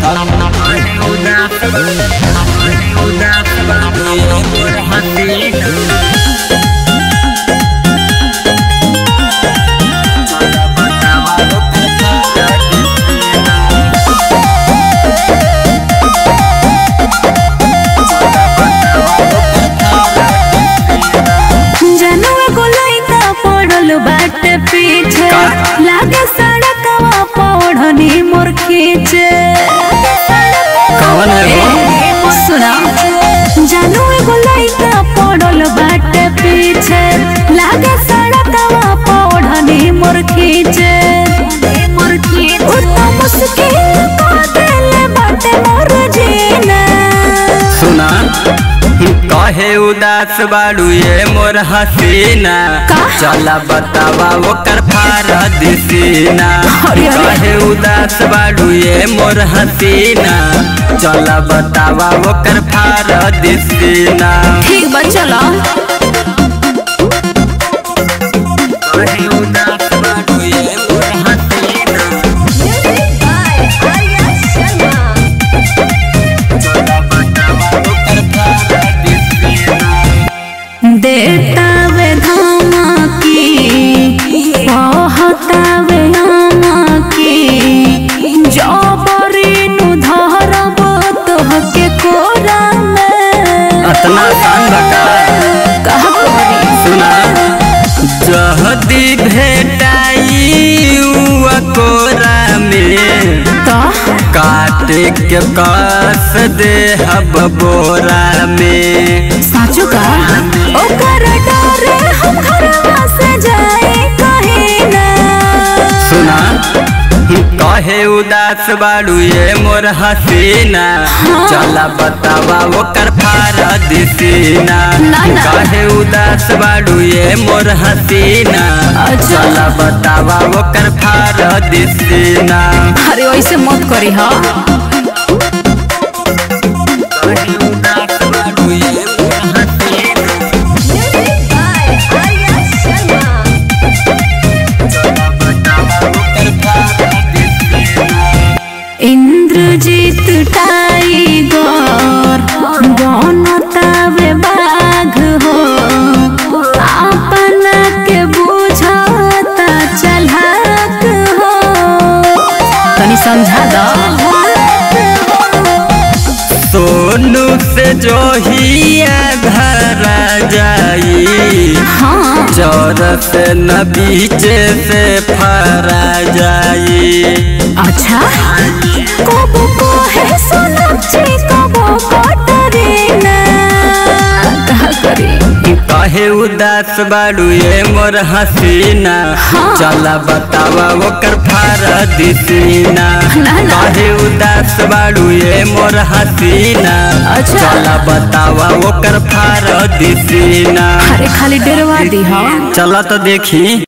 जनुआ गोलैता पड़ल बाटे पीछे का? लागे सड़कवा पौड़नी मोर खींचे कौन है वो? सुना जनुआ गोलैता पड़ल बाटे पीछे लागे सड़कवा पौड़नी मोर खींचे मोर खींचे उ तो मुश्किल को देले बाटे मोर जीना सुना कहे उदास बाड़ू ये मोर हसीना का? चला बतावा ओकर फारा दिसीना अरे, अरे। कहे उदास बाड़ू ये मोर हसीना चला बतावा ओकर फारा दिसीना ठीक बा चलो कहे उदास बाड़ू ये मोर हसीना चला बतावा ओकर फारा दिसीना देतावे धमकी कहतावे नमकी जबरी नु धरब तोहके कोरा में अतना आसान बका कहा करी सुना जहदी भेटाई उआ कोरा में तो काटे के कस दे हब बोरा में साचू का ओकर डरे हम घरवा से जाए कहीं ना सुना कहे उदास बाड़ू ये मोर हसीना चला बतावा ओकर फारा दिसीना ना, ना। कहे उदास बाड़ू ये मोर हसीना अच्छा। चला बतावा ओकर फारा दिसीना अरे वैसे मत करी हा कहे उदास बाड़ू ये मोर हसीना चला बतावा ओकर फारा दिसीना इंद्रजीत टाइगर बनतावे बाघ हो अपना के बुझता चलहक हो तनी समझा दो सोनू से जो हिया घर जाई हाँ चौरस न बीचे से फरा जाई अच्छा कबो को है सोनाक्षी कबो कटरीना कहा करी कहे उदास बाड़ू ये मोर हसीना हाँ। चला बतावा ओकर फारा दिसीना ना, ना। कहे उदास बाड़ू ये मोर हसीना अच्छा। चला बतावा ओकर फारा दिसीना अरे खाली डरवा दी हाँ चला तो देखी